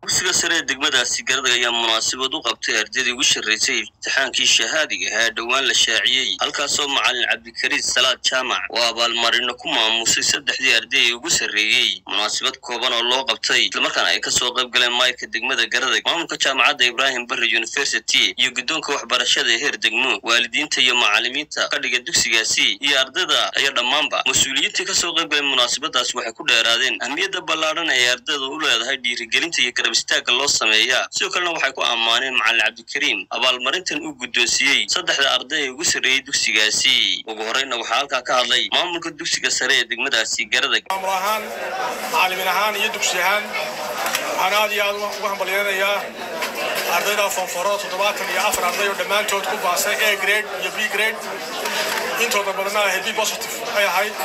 dugsiga sare ee degmadaasi garadag ayaa munaasabad u qabtay ardaydii ugu sharaysay imtixaankii shahaadiga ahaa dhowaan la shaaciyey halkaasoo macalin cabdikariid salaad jaamac oo abaalmarino ku maamusay saddexdii arday ee ugu sarreeyey munaasabad kooban oo loo qabtay islamarkaana ay kasoo qayb galeen maayirka degmada garadag maamulka jaamacadda ibraahim barre university iyo guddoonka waxbarashada ee heer degmo waalidiinta iyo macalimiinta kadhiga dugsigaasi iyo ardayda ayaa dhammaanba mas-uuliyiintii kasoo qayb galay munaasabadaas waxay ku dheeraadeen ahmiyadda ballaadhan ee ardayda u leedahay dhiirigelinta iyo garab istaaga loo sameeyaa sidoo kalena waxay ku ammaaneen macalin cabdikariim abaalmarintan uu guddoonsiiyey saddexda arday ee ugu sarreeyey dugsigaasi ugu horreyna waxaa halkaa ka hadlay maamulka dugsiga sare ee degmadaasi garadag maamul ahaan macalimiin ahaan iyo dugsi ahaan waxaan aad iyo aad uga hambalyeynayaa ardayda foonforo toddobaatan iyo afar arday oo dhammaantood ku baasay a grade iyo b grade intooda badana ahayd b positive ay ahayd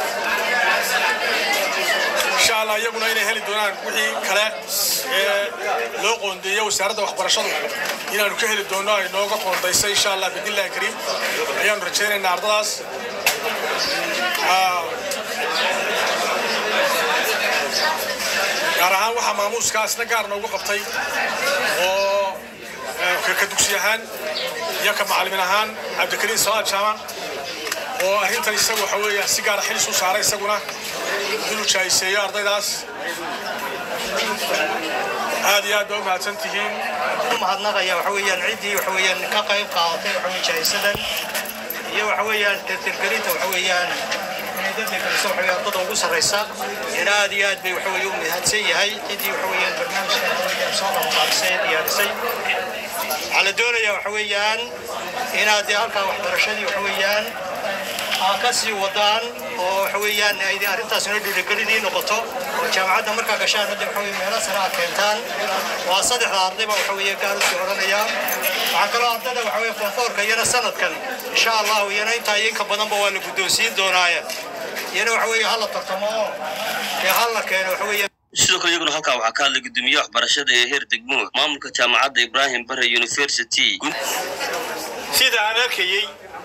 insha allah iyaguna inay heli doonaan wixii kale ee loo qoondeeyey wasaaradda waxbarashadu inaanu ka heli doono ay nooga qoondaysay insha allah bidnillahi kariim ayaanu rajaynaynaa ardadaas gaar ahaan waxaa maamuuskaasna gaar noogu qabtay oo ka dugsi ahaan iyo ka macalimiin ahaan cabdikariim salaad jaamac oo arrintan isagu waxa weeya si gaara xilis u saaray isaguna inuu jaahiseeyo ardaydaas aad iyo aad baa u mahadsan tihiin mahadnaqaya waxa weeyaan ciddii waxa weeyaan ka qayb qaadatay waxa weeye jaahisadan iyo waxa weeyaan tirtirgelinta waxa weeyaan inay dadka kaliso waxa weeyaan dada ugu sarraysa ina aad iyo aad bay waxa weeye u mahadsan yahay ciddii waxa weeyaan barnaamijka waxa weeyaan soo qabanqaabisay diyaarisay waxaa la doonayaa waxa weeyaan inaad dee halkaa waxbarashadii waxa weeyaan aa ka sii wadaan oo waxa weeyaan ay arrintaasina dhiirigelin noqoto oo jaamacadda markaa gashaan hadda waxa weye meelo sare aad keentaan waa saddexda ardayba waxa weeye gaar usii odhanaya waxaa kaloo ardayda waxa weye foonfoorka iyana sanadkan insha allahu iyana intaa iyo inka badanba waa la guddoonsiin doonaaye iyana waxa weeye hala tartamo oo dee hala keeno waxa weeye sidoo kale iyaguna halkaa waxaa ka hadlay guddoomiyaha waxbarashada ee heer degmo maamulka jaamacadda ibraahim barre university sida aan arkayey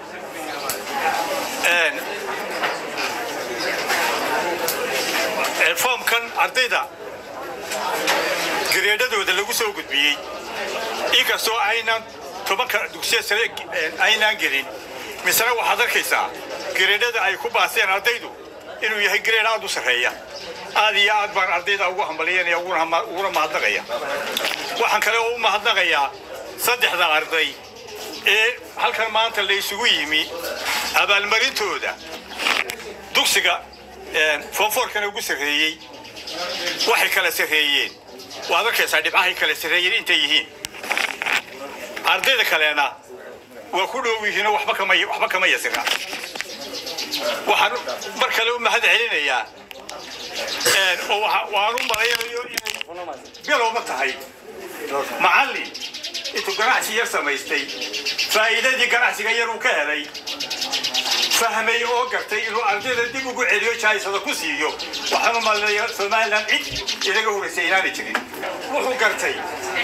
foomkan ardayda gareedhadooda lagu soo gudbiyey inkastoo aynaan tobanka dugsiya sare aynaan gelin misena waxaad arkaysaa gareedhada ay ku baaseen ardaydu inuu yahay gareed aad u sarreeya aad iyo aad baan ardayda ugu hambalyanaya uguna mahadnaqaya waxaan kale oo u mahadnaqayaa saddexda arday ee halkan maanta la isugu yimi abaalmarintooda dugsiga foonfoorkana ugu sarreeyey waxay kala sarreeyeen waad arkaysaa dhibcahay kala sarreeyeen intay yihiin ardayda kalena waa ku dhow yihiinoo waxba kama waxba kama yasira waxaan mar kale u mahad celinayaa oo waan u malaynayo inay bilowma tahay macallin intuu ganacsi yar samaystay faa'iidadii ganacsiga yar uu ka helay fahmay oo gartay inuu ardayda dib ugu celiyo jaahisada ku siiyo waxaan u malinayaa somalilan cid inaga horaysay inaanay jirin wuxuu gartay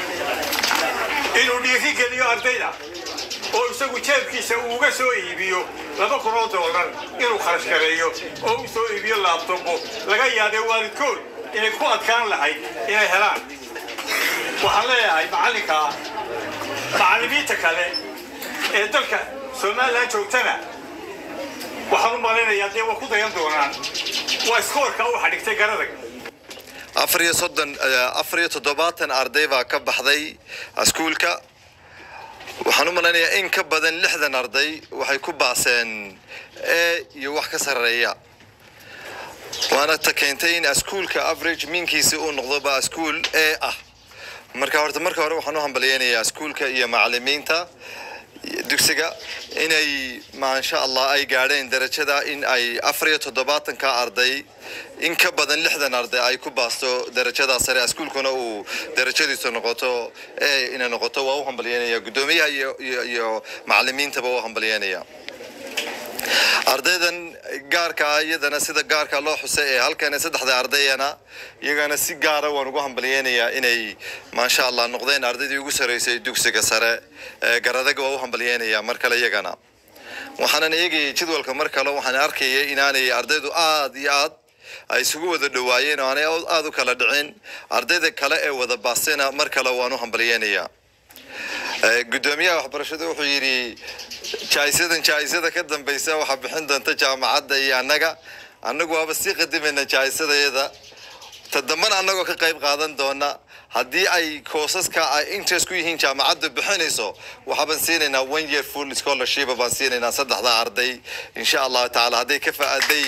inuu dhiiri geliyo ardayda oo isagu jeebkiisa uu uga soo iibiyo laba kun oo doolar inuu kharash gareeyo oo u soo iibiyo laabtobo laga yaabay waalidkood inay ku adkaan lahayd inay helaan waxaan leeyahay macallinkaa macallimiinta kale ee dalka somalilan joogtana waxaan u malaynayaa dee waa ku dayan doonaan waa iskoorka u xadhigtay garadag afar iyo soddon afar iyo toddobaatan arday baa ka baxday iskuulka waxaan u malaynayaa in ka badan lixdan arday waxay ku baaseen e iyo wax ka sarreeya waana ta keentay in iskuulka average minkiisi uu noqdoba iskuul e ah marka horta marka hore waxaan u hambalyeynayaa iskuulka iyo macalimiinta dugsiga inay maasha allah ay gaadheen darajada in ay afar iyo toddobaatanka arday in ka badan lixdan arday ay ku baasto darajada sare iskuulkuna uu darajadiisu noqoto e inay noqoto waa u hambalyeynaya guddoomiyaha iyo iyo iyo macalimiintaba u hambalyeynaya ardaydan gaarka ah iyadana sida gaarka loo xusay ee halkan saddexda ardayana iyagana si gaara waan ugu hambalyeynayaa inay maasha allah noqdeen ardaydii ugu sarreysay dugsiga sare ee garadag waa u hambalyeynayaa mar kale iyagana waxaanan eegayay jadwalka mar kale waxaan arkayay inaanay ardaydu aad iyo aad ay isugu wada dhowaayeen oo aanay aada u kala dhicin ardayda kale ee wada baasena mar kale waan u hambalyeynayaa gudoomiyaha waxbarashada wuxuu yidhi jaa'isadan jaa'isada ka dambaysa waxaa bixin doonta jaamacadda iyo annaga annagu waaba sii qadimayna jaa'isadayada ta dambana annagoo ka qayb qaadan doona haddii ay koosaska ay interest ku yihiin jaamacaddu bixinayso waxaabaan siinaynaa one year full scholarship baan siinaynaa saddexda arday insha allahu tacaala hadday ka faaday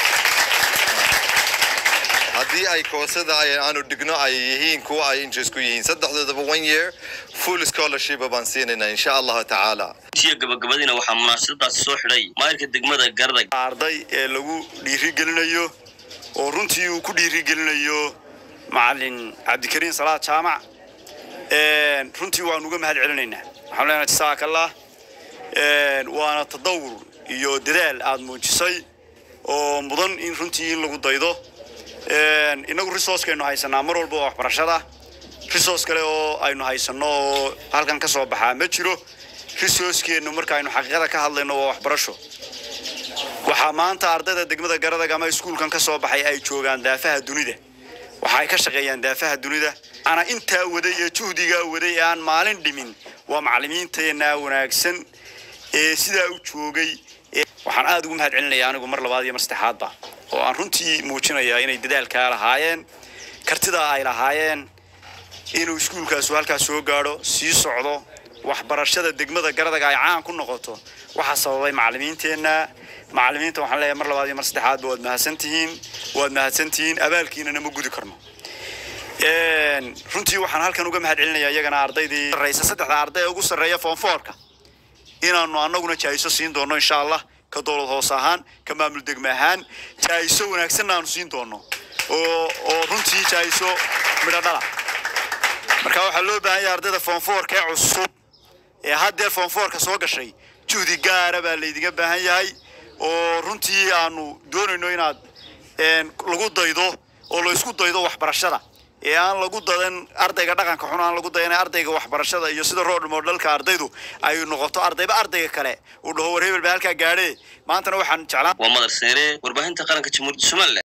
haddii ay koosada ay aanu dhigno ay yihiin kuwa ay interest ku yihiin saddexdoodaba one year full scholarship baan siinaynaa insha allahu tacaala tiya gabagabadiina waxaa munaasabadaasi soo xidhay maayirka degmada garadag arday ee lagu dhiirigelinayo oo runtii uu ku dhiirigelinayo macalin cabdikariin salaad jaamac runtii waanu uga mahad celinaynaa waxaan leenahay jasaakallah waana tadawur iyo dadaal aad muujisay oo mudan in runtii in lagu daydo inagu resourcekaynu haysanaa mar walba oo waxbarashada resource kale oo aynu haysanno oo halkan ka soo baxaa ma jiro resourcekeennu markaaynu xaqiiqada ka hadlayno waa waxbarasho waxaa maanta ardayda degmada garadag ama iskuulkan ka soo baxay ay joogaan daafaha dunida waxa ay ka shaqeeyaan daafaha dunida ana intaa waday ee juhdigaa waday ee aan maalin dhimin waa macallimiinteenna wanaagsan ee sidaa u joogay waxaan aada ugu mahad celinaya anigu mar labaad iyo mar saddexaadba oo aan runtii muujinayaa inay dadaalkaa lahaayeen kartidaa ay lahaayeen inuu iskuulkaasu halkaas soo gaadho sii socdo waxbarashada degmada garadaga ay caan ku noqoto waxaa sababay macallimiinteenna macallimiinta waxaan leeyahay mar labaad iyo mar saddexaadba waad mahadsantihiin waad mahadsantihiin abaalkiinana ma gudi karno runtii waxaan halkan uga mahad celinayaa iyagana ardaydii sarreysa saddexda arday ee ugu sarreeya foonfoorka inaanu annaguna jaa'iso siin doono insha allah ka dowlad hoos ahaan ka maamul degme ahaan jaa'iso wanaagsanna aanu siin doono oo oo runtii jaa'iso midho dhala marka waxaa loo baahan yahay ardayda foonfoorka ee cusub ee haddeer foonfoorka soo gashay juhdi gaara baa laydinga baahan yahay oo runtii aanu doonayno inaad lagu daydo oo la isku daydo waxbarashada ee aan lagu dadan ardayga dhaqanka xun aan lagu dayan ardayga waxbarashada iyo sida roodh moodhalka ardaydu ay noqoto ardayba ardayga kale uu dhaho war hebel baa halkaa gaadhee maantana waxaan jeclaan waa madar seere warbaahinta qaranka jamhuuriyadda somalilan